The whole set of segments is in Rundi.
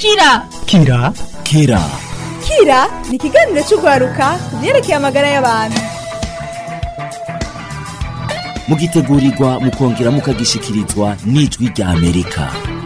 kira kira kira kira ni ikiganiro cy'urwaruka ku byerekeye amagara y'abantu mugitegurirwa mukongera mukagishikirizwa n'ijwi rya amerika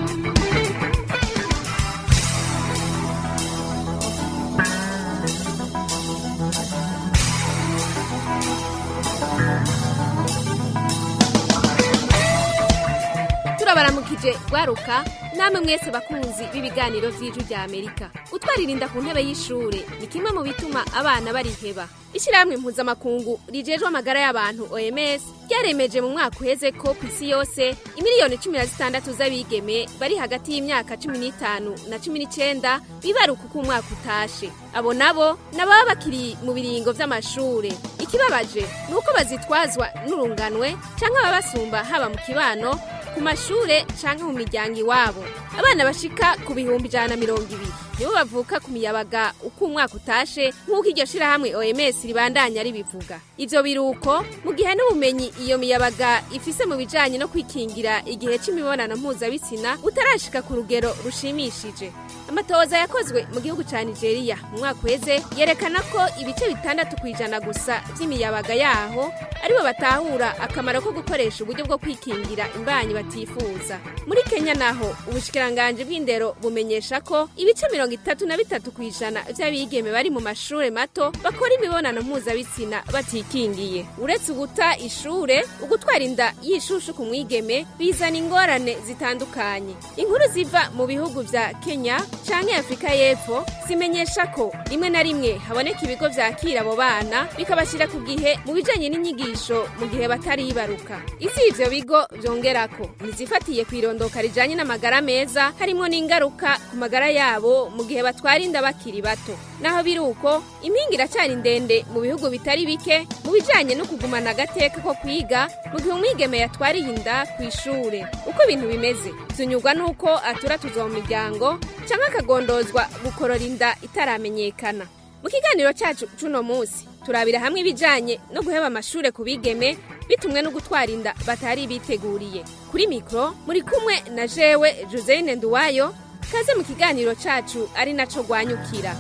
turabaramukije rwaruka namwe mwese bakunzi b'ibiganiro vy'ijwi rya amerika gutwaririnda ku ntebe y'ishure ni kimwe mu bituma abana bariheba ishyirahamwe mpuzamakungu rijejwe amagara y'abantu oms ryaremeje mu mwaka uheze ko ku isi yose imiliyoni cumi na zitandatu z'abigeme bari hagati y'imyaka cumi n'itanu na cumi n'icenda bibaruka uko umwaka utashe abo nabo nababa bakiri mu biringo vy'amashure ikibabaje ni uko bazitwazwa n'urunganwe canke ababasumba haba mu kibano ku mashure canke mu miryango iwabo abana bashika ku bihumbi ijana na mirongo ibiri nibo bavuka ku miyabaga uko umwaka utashe nk'uko iryo shirahamwe oms ribandanya ribivuga ivyo biruko mu gihe n'ubumenyi iyo miyabaga ifise mu bijanye no kwikingira igihe c'imibonano mpuzabitsina utarashika ku rugero rushimishije amatohoza yakozwe mu gihugu ca nigeria mu mwaka uheze yerekana ko ibice bitandatu kw'ijana gusa vy'imiyabaga yaho aribo batahura akamaro ko gukoresha uburyo bwo kwikingira imbanyi batifuza muri kenya naho ubushikiranganji bw'indero bumenyesha ko ibice mirongo itatu na bitatu kw'ijana vy'abigeme bari mu mashure mato bakora imibonano mpuzabitsina batikingiye uretse uguta ishure ugutwara inda y'ishushu ku mwigeme bizana ingorane zitandukanye inkuru ziva mu bihugu vya kenya canke afurika y'epfo zimenyesha ko rimwe na rimwe haboneka ibigo vyakira abo bana bikabashira ku gihe mu bijanye n'inyigisho mu gihe bataribaruka isi ivyo bigo vyongerako nizifatiye kw'irondoka rijanye n'amagara meza harimwo n'ingaruka ku magara yabo mu gihe batwara inda bakiri bato naho biri uko impinga iracari ndende mu bihugu bitari bike mu bijanye no kugumana agateka ko kwiga mu gihe umwigeme yatwariye inda kw'ishure uko ibintu bimeze vyunyurwa n'uko atura tuza mu miryango canke akagondozwa gukorora inda itaramenyekana mu kiganiro cacu c'uno musi turabira hamwe ibijanye no guheba amashure ku bigeme bitumwe no gutwara inda batari biteguriye kuri mikro muri kumwe na jewe Joseline Nduwayo kaze mu kiganiro cacu ari naco gwanyukira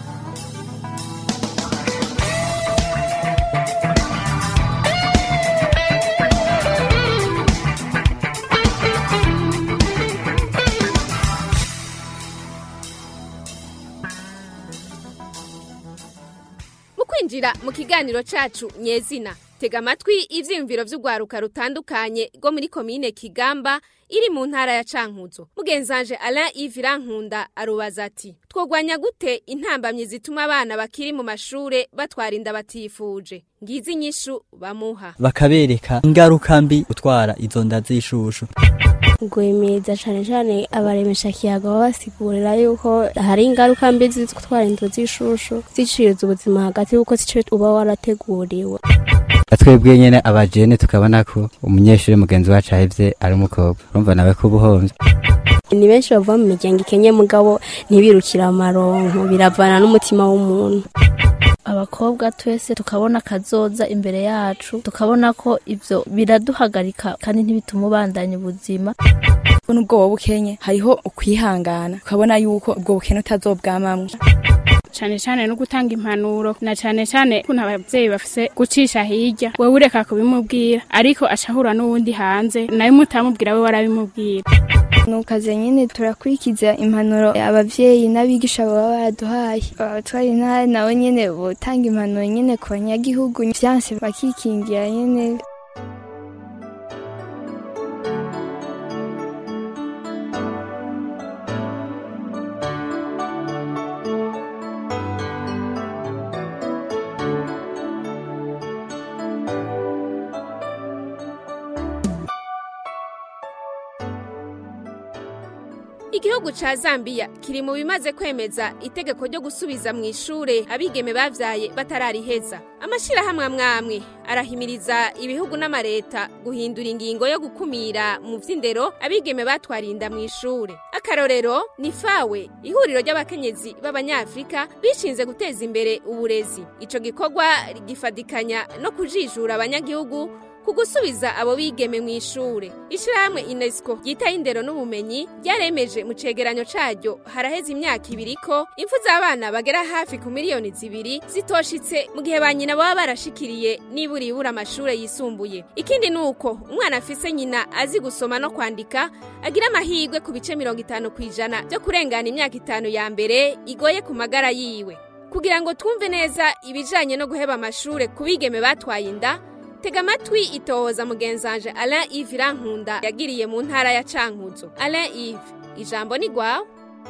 mu kwinjira mu kiganiro cacu nyezina tega amatwi ivyiyumviro vy'urwaruka rutandukanye rwo muri komine kigamba iri mu ntara ya cankuzo mugenzanje alain yves rankunda arubaza ati twogwanya gute intambamyi zituma abana bakiri mu mashure batwara inda batifuje ngizi inyishu bamuha bakabereka ingaruka mbi gutwara izo nda z'ishushu guhimiriza cyane cyane abaremesha kiyaga babasigurira yuko hari ingaruka mbi zitwara inzu z'ishushu ziciriza ubuzima hagati y'uko zico uba warateguriwe twebwe nyene abajene tukabona ko umunyeshuri mugenzi wacu ahevye ari umukobwa urumva nawe ko ubuhomvye ni benshi bava mu miryango ikenye mugabo ntibirukira amaronko biravana n'umutima w'umuntu abakobwa twese tukabona akazoza imbere yacu tukabona ko ivyo biraduhagarika kandi ntibituma ubandanya ubuzima n'ubwo wowe ukenye hariho ukwihangana ukabona yuko ubwo bukene utazobwamamwo cane cane no gutanga impanuro na cane cane kuntu abavyeyi bafise gucisha hirya wewe ureka kubimubwira ariko acahura n'uwundi hanze nawe mutamubwira we warabimubwira nukaze nyine turakurikiza impanuro abavyeyi n'abigisha baba baraduhaye abatwara intara nabo nyene botanga impanuro nyene ku banyagihugu vyanse bakikingira nyene igihugu ca Zambia kiri mu bimaze kwemeza itegeko ryo gusubiza mu ishure abigeme bavyaye batarariheza amashirahamwe amwamwe arahimiriza ibihugu n'amareta guhindura ingingo yo gukumira mu vy'indero abigeme batwarinda mu ishure akarorero ni fawe ihuriro ry'abakenyezi b'abanyafrika bishinze guteza imbere uburezi ico gikorwa gifadikanya no kujijura abanyagihugu ku gusubiza abo bigeme mu ishure ishirahamwe UNESCO ryitaye indero n'ubumenyi ryaremeje mu cegeranyo caryo haraheze imyaka ibiri ko impfu z'abana bagera hafi ku miliyoni zibiri zitoshitse mu gihe ba nyina baba barashikiriye nibura ibura amashure yisumbuye ikindi ni uko umwana afise nyina azi gusoma no kwandika agira amahirwe ku bice mirongo itanu ku ijana byo kurengana imyaka itanu ya mbere igoye ku magara yiwe kugira ngo twumve neza ibijanye no guheba amashure ku bigeme batwaye inda tega amatwi itohoza mugenzanje Alain Yves Irankunda yagiriye mu ntara ya Cankuzo Alain Yves ijambo ni gwawe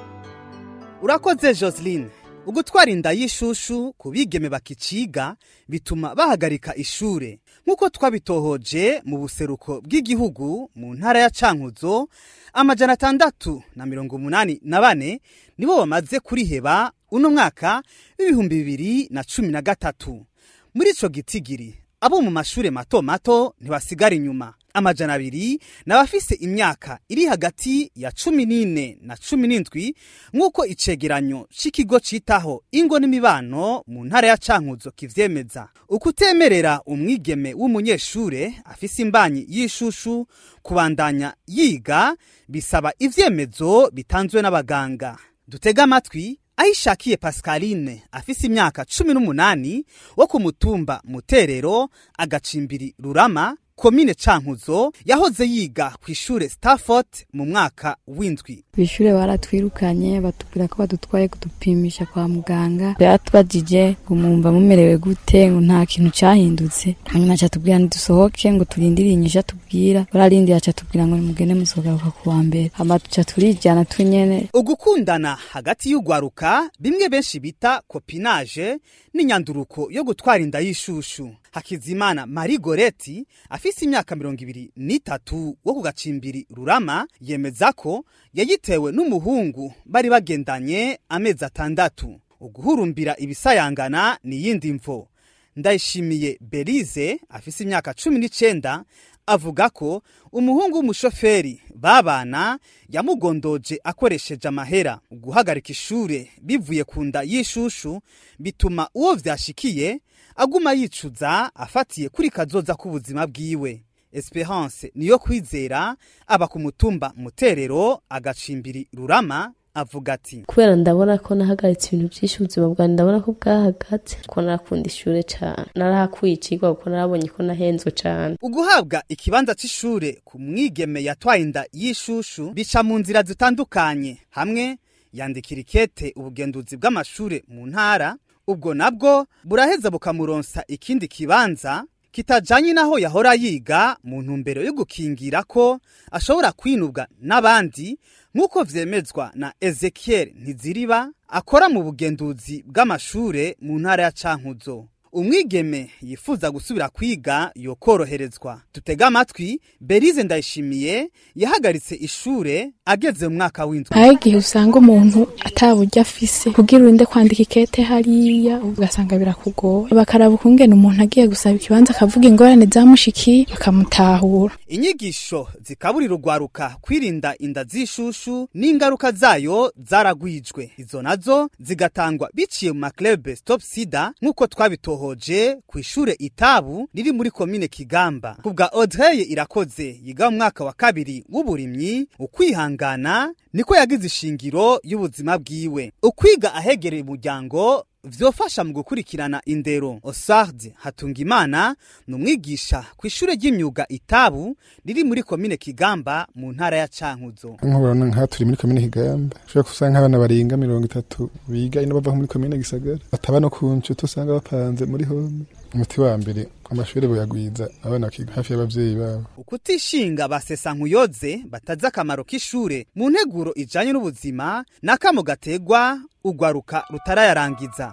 urakoze Joseline ugutwara inda y'ishushu ku bigeme bakiciga bituma bahagarika ishure nk'uko twabitohoje mu buseruko bw'igihugu mu ntara ya Cankuzo amajana atandatu na mirongo umunani na bane nibo bamaze kuriheba uno mwaka w'ibihumbi bibiri na cumi na gatatu muri ico gitigiri abo mu mashure mato mato ntibasigara inyuma amajana abiri n'abafise imyaka iri hagati ya cumi n'ine na cumi n'indwi nk'uko icegeranyo c'ikigo citaho ingo n'imibano mu ntara ya cankuzo kivyemeza ukutemerera umwigeme w'umunyeshure afise imbanyi y'ishushu kubandanya yiga bisaba ivyemezo bitanzwe n'abaganga dutega amatwi ahishakiye pascaline afise imyaka cumi n'umunani wo ku mutumba muterero agacimbiri rurama komine cankuzo yahoze yiga ku ishure stafford mu mwaka w'indwi kw'ishure baratwirukanye batubwira ko badutwaye kudupimisha kwa muganga baratubajije ngo mwumva mumerewe gute ngo nta kintu cahindutse hanyuma aca tubwira ntidusohoke ngo turindire inyishu atubwira bararindiye aca tubwira ngo nimugende musogaruka ku wa mbere hama tuca turijana twenyene ugukundana hagati y'ugwaruka bimwe benshi bita kopinage n'inyanduruko yo gutwara inda y'ishushu hakizimana marie goreti afise imyaka mirongo ibiri n'itatu wo ku gacimbiri rurama yemeza ko yayitewe n'umuhungu bari bagendanye amezi atandatu uguhurumbira ibisayangana ni iyindi mvo ndayishimiye berize afise imyaka cumi n'icenda avuga ko umuhungu w'umushoferi babana yamugondoje akoresheje amahera guhagarika ishure bivuye ku nda y'ishushu bituma uwo vyashikiye aguma yicuza afatiye kuri kazoza k'ubuzima bwiwe esperance niyo kwizera aba ku mutumba muterero agacimbiri rurama avuga ati kubera ndabona ko nahagaritse ibintu byinshi ubuzima bwanjye ndabona ko bwahagaze ko narakunda ishure cyane narahakuye ikigwa kuko narabonye ko nahenzwe cyane uguhabwa ikibanza c'ishure ku mwigeme yatwaye inda y'ishushu bica mu nzira zitandukanye hamwe yandikira ikete ubugenduzi bw'amashure mu ntara ubwo nabwo buraheza bukamuronsa ikindi kibanza kitajanye naho yahora yiga mu ntumbero yo gukingira ko ashobora kwinubwa n'abandi nk'uko vyemezwa na Ezekiel Ntiziriba akora mu bugenduzi bw'amashure mu ntara ya Cankuzo umwigeme yifuza gusubira kwiga yokoroherezwa dutega amatwi berize ndayishimiye yahagaritse ishure ageze mu mwaka w'indwi hari igihe usanga umuntu ataburyo afise kugira urinde kwandika ikete hariya ugasanga birakugoye bakaraba ukungene umuntu agiye gusaba ikibanza akavuga ingorane zamushikiye bakamutahura inyigisho zikaburira urwaruka kwirinda inda z'ishushu n'ingaruka zayo zaragwijwe izo nazo zigatangwa biciye mu maklebe stop sida nk'uko twabitohoje ku ishure itabu riri muri komine kigamba kubwa audrey irakoze yiga mu mwaka wa kabiri w'uburimyi ukwihangana niko yagize ishingiro y'ubuzima bwiwe ukwiga ahegereye umuryango vyofasha mu gukurikirana indero osard hatungimana ni umwigisha ku ishure ry'imyuga itabu riri muri komine kigamba mu ntara ya cankuzo nk'ubona nk'aha turi muri komine kigamba ushobora gusanga nk'abana barenga mirongo itatu biga ino bava muri komine gisagara bataba no ku nshuti usanga bapanze muri home umuti wa mbere amashuri buyagwiza abana bakiga hafi y'abavyeyi babo ukutishinga basesa nkuyoze batazi akamaro k'ishure mu nteguro ijanye n'ubuzima n'akamo gategwa ugwaruka rutarayarangiza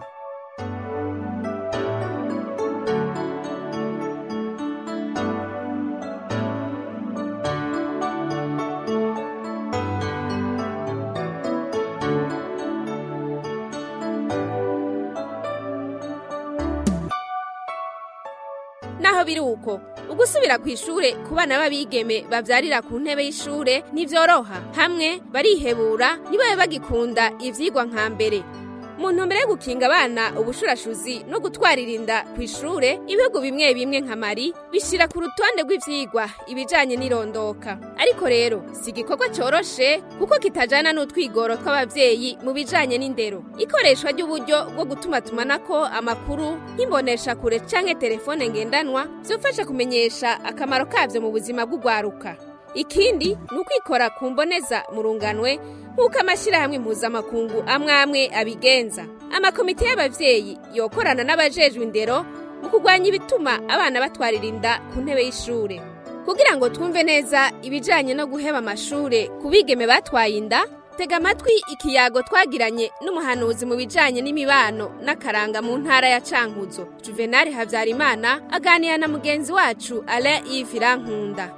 naho biri uko ugusubira ku ishure ku bana b'abigeme bavyarira ku ntebe y'ishure ntivyoroha hamwe barihebura ntibabe bagikunda ivyigwa nka mbere mu ntumbero yo gukinga abana ubushurashuzi no gutwarira inda ku ishure ibihugu bimwe bimwe nka mari bishyira ku rutonde rw'ivyigwa ibijanye n'irondoka ariko rero si igikorwa cyoroshe kuko kitajana n'utwigoro tw'abavyeyi mu bijanye n'indero ikoreshwa ry'uburyo bwo gutumatumanako amakuru nk'imbonesha kure canke telefone ngendanwa vyofasha kumenyesha akamaro kavyo mu buzima bw'ugwaruka ikindi ni ukwikora ku mboneza mu runganwe nk'uko amashyirahamwe mpuzamakungu amwe amwe abigenza amakomite y'abavyeyi yokorana n'abajejwe indero mu kurwanya ibituma abana batwarira inda ku ntebe y'ishure kugira ngo twumve neza ibijanye no guheba amashure ku bigeme batwaye inda tega amatwi ikiyago twagiranye n'umuhanuzi mu bijanye n'imibano n'akaranga mu ntara ya cankuzo juvenali havyarimana aganira na mugenzi wacu alain yves irankunda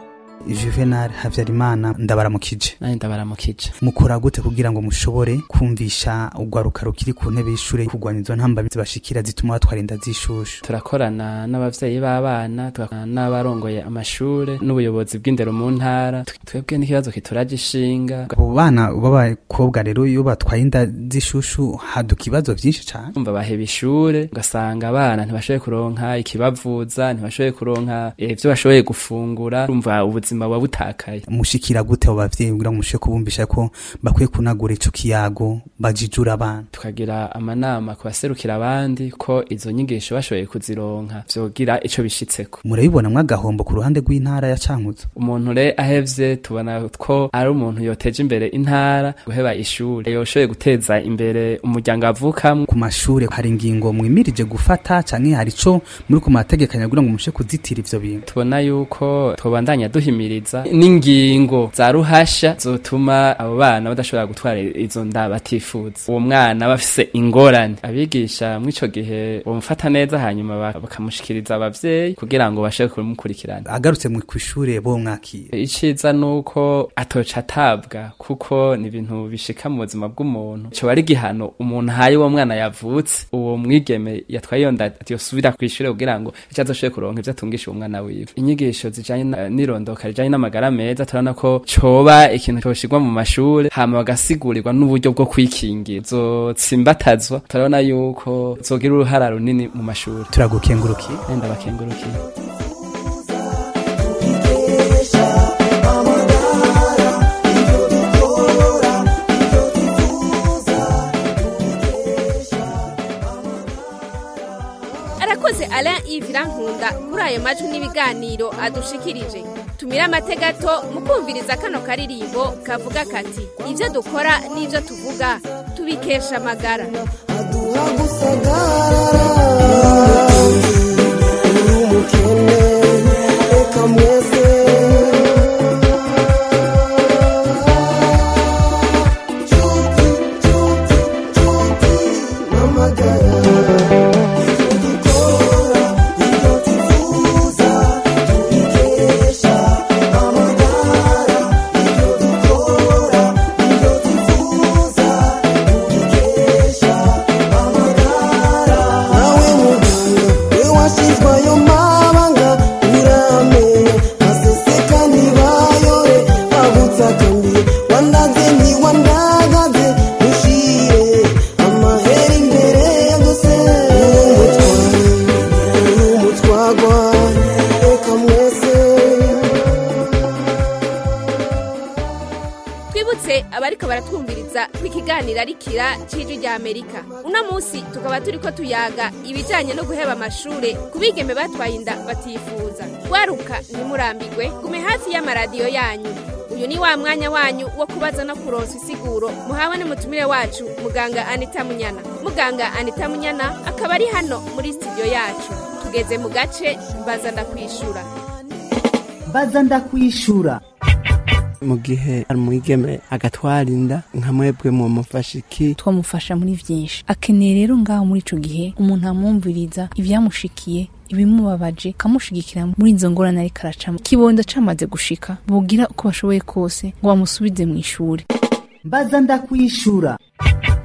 juvenal habyarimana ndabaramukije nanjye ndabaramukije mukora gute kugira ngo mushobore kumvisha urwaruka rukiri ku ntebe y'ishure kurwanya izo ntambamyi zibashikira zituma batwara inda z'ishushu turakorana n'abavyeyi b'abana tugakorana n'abarongoye amashure n'ubuyobozi bw'indero mu ntara twebwe n'ikibazo kituraje ishinga abo bana b'abakobwa rero iyo batwaye inda z'ishushu haduka ibibazo vyinshi cane umva baheba ishure ugasanga abana ntibashoboye kuronka ikibavuza ntibashoboye kuronka ivyo bashoboye gufungura umva ubuzima buba butakaye mushikira gute abo bavyeyi kugira ngo mushobore kubumvisha ko bakwiye kunagura ico kiyago bajijura abana tukagira amanama ku baserukira abandi ko izo nyigisho bashoboye kuzironka vyogira ico bishitseko murabibonamwo agahombo ku ruhande rw'intara ya cankuzo umuntu re ahevye tubona ko ari umuntu yoteje imbere intara guheba ishure yoshoboye guteza imbere umuryango avukamwo ku mashure hari ingingo mwimirije gufata canke hari ico muri ku mategekanya kugira ngo mushobore kuzitira ivyo bintu tubona yuko tubandanya duhimiriza n'ingingo za ruhasha zotuma abo bana badashobora gutwara izo nda batifuza uwo mwana bafise ingorane abigisha mw'ico gihe bamufata neza hanyuma bakamushikiriza abavyeyi kugira ngo bashobore kumukurikirana agarutse mu kw'ishure bo mwakira iciza nuko atoca atabwa kuko ni ibintu bishika mu buzima bw'umuntu coba ari igihano umuntu ahaye uwo mwana yavutse uwo mwigeme yatwaye iyo nda yosubira kw'ishure kugira ngo ico azoshobore kuronka ivyo atungisha uwo mwana wiwe inyigisho zijanye n'irondoka rijanye n'amagara meza turabona ko coba ikintu coshirwa mu mashure hama bagasigurirwa n'uburyo bwo kwikingira zotsimbatazwa turabona yuko zogira uruhara runini mu mashure turagukengurukiye ndabakengurukiye arakoze alain yves irankunda kuri ayo majwi n'ibiganiro adushikirije tumire amategato mu kumviriza kano karirimbo kavuga kati ibyo dukora n'ibyo tuvuga tubikesha amagara twibutse abariko baratwumviriza ko ikiganiro ari kira c'ijwi rya amerika uno munsi tukaba turiko tuyaga ibijanye no guheba amashure ku bigeme batwaye inda batifuza waruka ntimurambigwe gume hafi y'amaradiyo yanyu uyu ni wa mwanya wanyu wo kubaza no kuronsa isiguro muhawe n'umutumire wacu muganga anita munyana muganga anita munyana akaba ari hano muri studio yacu tugeze mu gace mbaza ndakwishura mbaza ndakwishura mu gihe umwigeme agatwara inda nka mwebwe mu mufasha iki twamufasha muri vyinshi akeneye rero ngaho muri ico gihe umuntu amwumviriza ivyamushikiye ibimubabaje kamushigikira muri izo ngorane ariko aracamo kibondo camaze gushika bogira uko bashoboye kose ngo bamusubize mu ishuri mbaza ndakwishura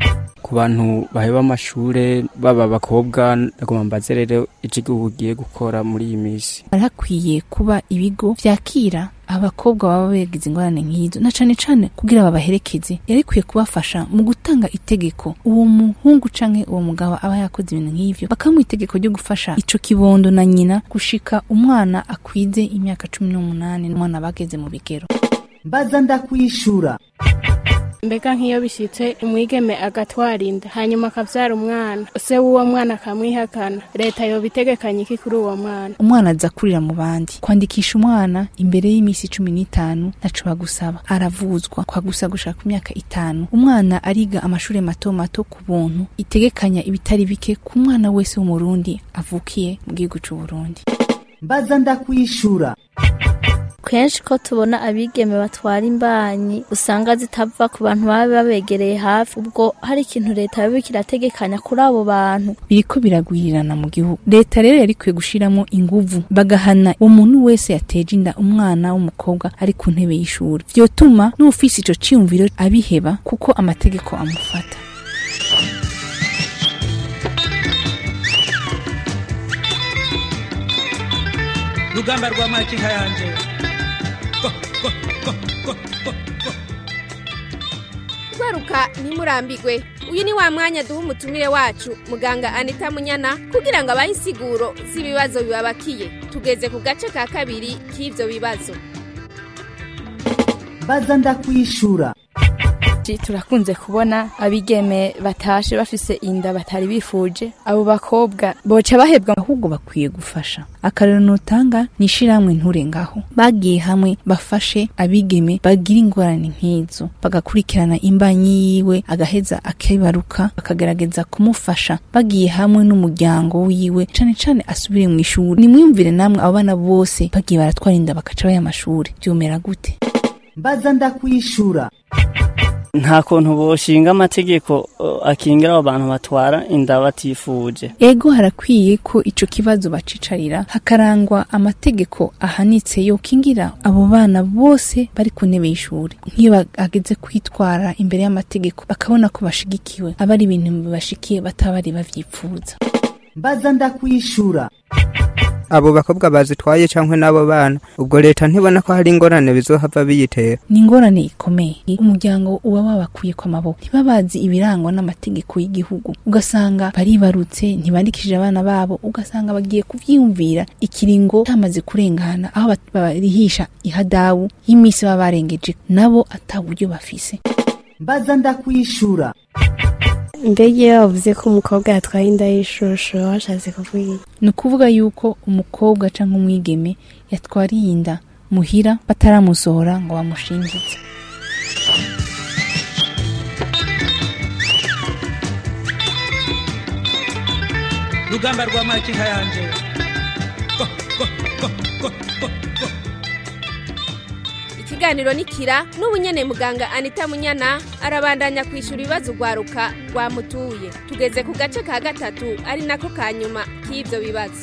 ku bantu baheba amashure baba abakobwa nagomba mbaze rero ikigo ugiye gukora muri iyi minsi hari hakwiye kuba ibigo vyakira abakobwa baba begize ingorane nk'izo na cane cane kugira babaherekeze yari kwiye kubafasha mu gutanga itegeko uwo muhungu canke uwo mugabo aba yakoze ibintu nk'ivyo bakamuha itegeko ryo gufasha ico kibondo na nyina gushika umwana akwize imyaka cumi n'umunani n'umwana bageze mu bigero mbaza ndakwishura mbega nk'iyo bishyitse umwigeme agatwara inda hanyuma akabyara umwana se w'uwo mwana akamwihakana leta yoba itegekanye iki kuri uwo mwana umwana aza kurira mu bandi kwandikisha umwana imbere y'iminsi cumi n'itanu ntaco bagusaba aravuzwa kwa gusa gushaka ku myaka itanu umwana ariga amashuri mato mato ku buntu itegekanya ibitari bike ku mwana wese w'umurundi avukiye mu gihugu c'uburundi mbaza ndakwishura kenshi ko tubona abigeme batwara imbanyi usanga zitava ku bantu baba babegereye hafi ubwo hari ikintu leta yoba kirategekanya kuri abo bantu biriko biragwirirana mu gihugu leta rero yari ikwiye gushiramo inguvu bagahana uwo muntu wese yateje inda umwana w'umukobwa ari ku ntebe y'ishuri vyotuma n'ufise ico ciyumviro abiheba kuko amategeko amufata rugamba rwa makinka yanje gwaruka ntimurambigwe uyu ni wa mwanya duha umutumire wacu muganga anita munyana kugira ngo abahe insiguro z'ibibazo bibabakiye tugeze ku gace ka kabiri k'ivyo bibazo mbaza ndakwishura turakunze kubona abigeme batashe bafise inda batari bifuje abo bakobwa boca bahebwa ahubwo bakwiye gufasha akarero nutanga ni ishiramwe nture ngaho bagiye hamwe bafashe abigeme bagira ingorane nk'izo bagakurikirana imbanyi yiwe agaheza akibaruka bakagerageza kumufasha bagiye hamwe n'umuryango wiwe cane cane asubire mu ishuri nimwiyumvire namwe abo bana bose bagiye baratwara inda bakaca baya amashuri vyomera gute mbaza ndakwishura nta kuntu boshinga amategeko uh, akingira abo bantu batwara inda batifuje ego harakwiye ko ico kibazo bacicarira hakarangwa amategeko ahanitse yokingira abo bana bose bari ku ntebe y'ishuri nk'iyo bageze kwitwara imbere y'amategeko bakabona ko bashigikiwe aba ari ibintu bibashikiye bataba bari bavyipfuza mbaza ndakwishura abo bakobwa bazitwaye canke n'abo bana ubwo leta ntibona ko hari ingorane bizohava biyitera ni ingorane ikomeye umuryango uba wabakuye ku maboko ntibabazi ibirangwa n'amategeko y'igihugu ugasanga baribarutse ntibandikishije abana babo ugasanga bagiye kuvyiyumvira ikiringo cyamaze kurengana aho barihisha ihadawu y'imisi baba barengeje nabo ata buryo bafise mbaza ndakwishura mbega iyo bavuze ko umukobwa yatwaye inda y'ishusho washatse kuvuga ni ukuvuga yuko umukobwa cyangwa umwigeme yatwariye inda muhira bataramusohora ngo bamushingize rugamba rwa makinka yanje ikiganiro nikira n'ubu nyene muganga anita munyana arabandanya kwishura ibibazo ugwaruka rwamutuye tugeze ku gace ka gatatu ari nako ka nyuma k'ivyo bibazo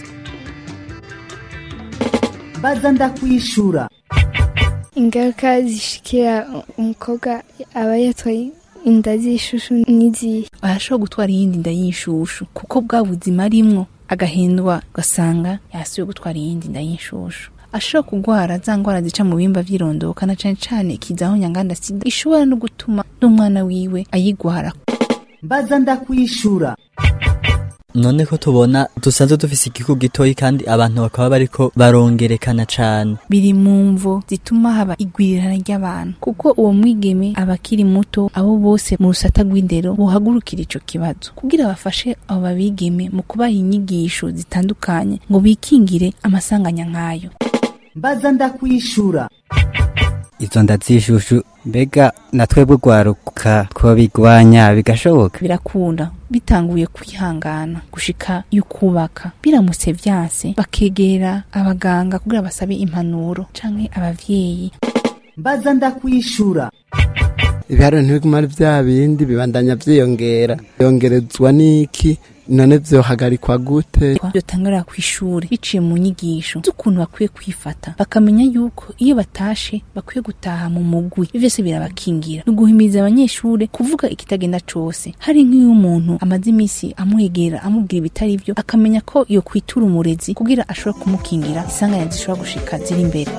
mbaza ndakwishura ingaruka zishikira umukobwa aba yatwaye inda z'ishushu n'izihe arashobora gutwara iyindi nda y'ishushu kuko bwa buzima arimwo agahindwa ugasanga yasubiye gutwara iyindi nda y'ishushu ashobora kugwara za ngwara zica mu bimba vy'irondoka na cane cane ikizaho nyanganda sida ishobora no gutuma n'umwana wiwe ayigwara mbaza ndakwishura none ko tubona dusanzwe dufise igihugu gitoyi kandi abantu bakaba bariko barongerekana cane biri mu mvo zituma haba igwirirana ry'abantu kuko uwo mwigeme aba akiri muto abo bose mu rusata rw'indero bohagurukira ico kibazo kugira bafashe abo babigeme mu kubaha inyigisho zitandukanye ngo bikingire amasanganya nk'ayo mbaza ndakwishura izo nda z'ishushu mbega natwebwe rwaruka twabigwanya bigashoboka birakunda bitanguye kwihangana gushika y'ukubaka biramutse vyanse bakegera abaganga kugira basabe impanuro canke abavyeyi mbaza ndakwishura ibiharuro ntibiguma ari vya bindi bibandanya vyiyongera yongerezwa n'iki none vyohagarikwa gute byotangara ku ishuri biciye mu nyigisho z'ukuntu bakwiye kwifata bakamenya yuko iyo batashe bakwiye gutaha mu mugwi ivyo vyose birabakingira ni uguhimiriza abanyeshuri kuvuga ikitagenda cose hari nk'iyo umuntu amaze imisi amwegera amubwira ibitari vyo akamenya ko iyo kwitura umurezi kugira ashobore kumukingira isanganya zishobora gushika ziri imbere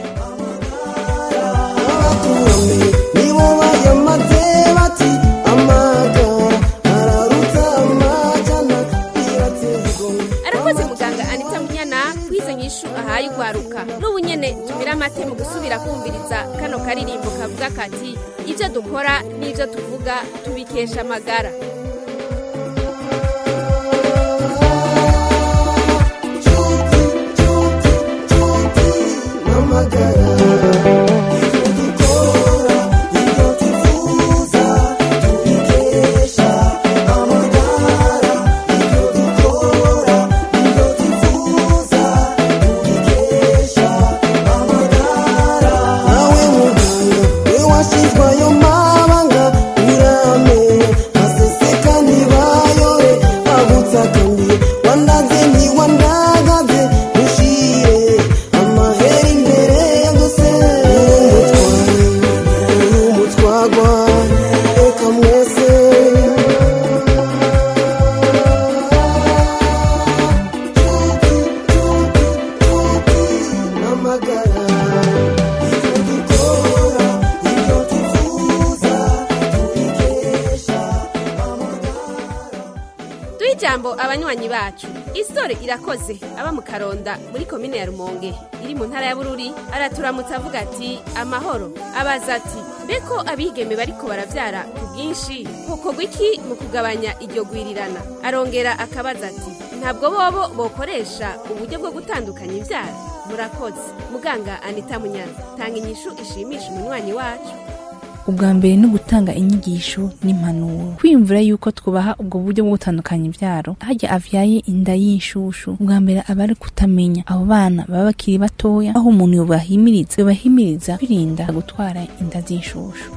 nibo bayamaze bati amagara araruta amajana arakoze muganga anita munyana kwizo nyishu ahaye ugwaruka n'ubu nyene tumira amate mu gusubira kumviriza kano karirimbo kavuga kati ibyo dukora n'ibyo tuvuga tubikesha amagara nawe muganga we washyizwe ayo mabanga uramenya aseseka ntibayore agutsakamiye wandaze ntiwandagaze ntushire amahera imbere ya gose umutwagwa reka mwese amagara duhe ijambo abanywanyi bacu isore irakoze aba mu karonda muri komine ya rumonge iri mu ntara ya bururi araturamutse avuga ati amahoro abaza ati mbeko abigeme bariko baravyara ku bwinshi hokorwa iki mu kugabanya iryo gwirirana arongera akabaza ati ntabwo bobo bokoresha uburyo bwo gutandukanya ivyara murakoze muganga anita munyana tanga inyishu ishimisha umunywanyi wacu ubwa mbere ni ugutanga inyigisho n'impanuro kwiyumvira yuko twubaha ubwo buryo bwo gutandukanya ibyaro hajya avyaye inda y'inshushu ubwa mbere aba ari kutamenya abo bana baba bakiri batoya aho umuntu yobahimiriza yobahimiriza kwirinda gutwara inda z'inshushu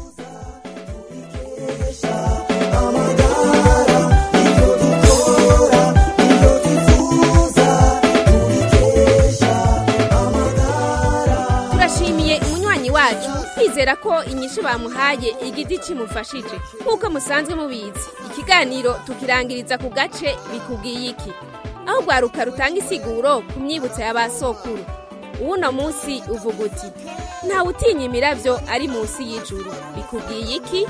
turashimiye umunywanyi wacu twizera ko inyishu bamuhaye igiti kimufashije nk'uko musanzwe mubizi ikiganiro tukirangiriza ku gace bikubwiye iki aho rwaruka rutanga isiguro ku myibutso ya ba sokuru uwuno munsi uvuga uti ntawe utinya imiravyo ari munsi y'ijuru bikubwiye iki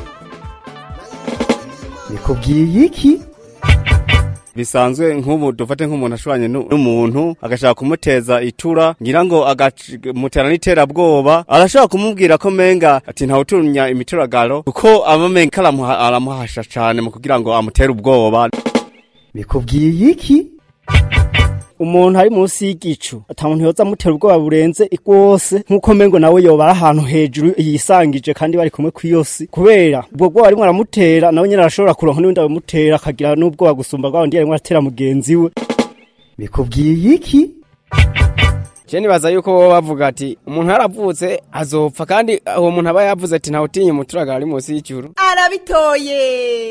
bikubwiye iki bisanzwe nk'ubu dufate nk'umuntu ashuranye nu- n'umuntu agashaka kumuteza itura ngira ngo agamutera n'iterabwoba arashobora kumubwira ko menga ati ntawutunya imituragaro kuko aba menga aramuha- aramuhasha cane mu kugira ngo amutere ubwoba bikubwiye iki umuntu ari munsi y'igicu ata muntu yoza amutera ubwoba burenze rwose nk'uko mengo nawe yoba ari ahantu hejuru yisangije kandi bari kumwe ku si kubera ubwo bwoba arimo aramutera nawe nyine arashobora kuronka n'undi abimutera akagira n'ubwoba gusumba bwa wundi arimo aratera mugenzi we bikubwiye iki je nibaza yuko bo bavuga ati umuntu yaravutse azopfa kandi uwo muntu aba yavuze ati ntawe utinya umuturagara ari munsi y'ijuru arabitoye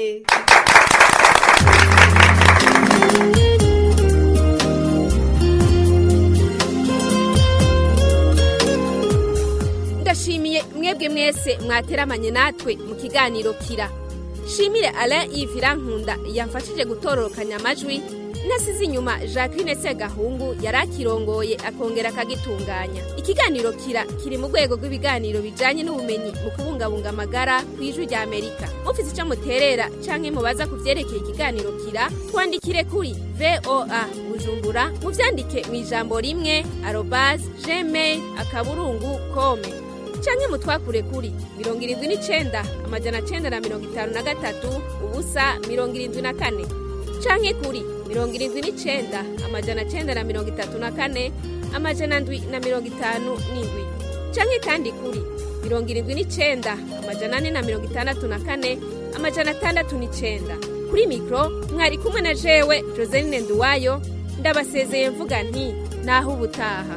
ndashimiye mwebwe mwese mwateramanye natwe mu kiganiro kira shimire alain yves nkunda yamfashije gutororokanya amajwi nasize inyuma jacqueline segahungu yari akirongoye akongera akagitunganya ikiganiro kira kiri mu rwego rw'ibiganiro bijyanye n'ubumenyi mu kubungabunga amagara ku ijwi rya amerika mufite icyo muterera canke mubaza ku byerekeye ikiganiro kira twandikire kuri voa bujumbura mubyandike mu ijambo rimwe arobase gmail akaburungu kome canke mutwakure kuri mirongo irindwi n'icenda amajana cenda na mirongo itanu na gatatu ubusa mirongo irindwi na kane canke kuri mirongo irindwi n'icenda amajana cenda na mirongo itatu na kane amajana ndwi na mirongo itanu n'indwi canke kandi kuri mirongo irindwi n'icenda amajana ane na mirongo itandatu na kane amajana atandatu n'icenda kuri mikoro mwari kumwe na jewe joseline nduwayo ndabasezeye mvuga nti naho ubutaha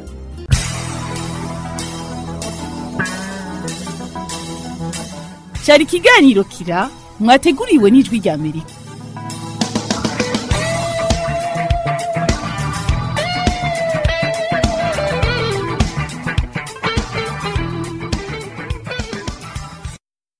cyari ikiganiro kira mwateguriwe n'ijwi rya amerika